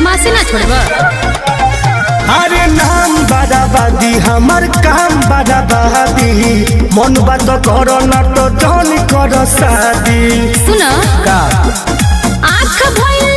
बदमाशी ना छोड़ब अरे नाम बराबादी हमर काम बराबादी मन बात कर न तो जन कर शादी सुन का आँख भइल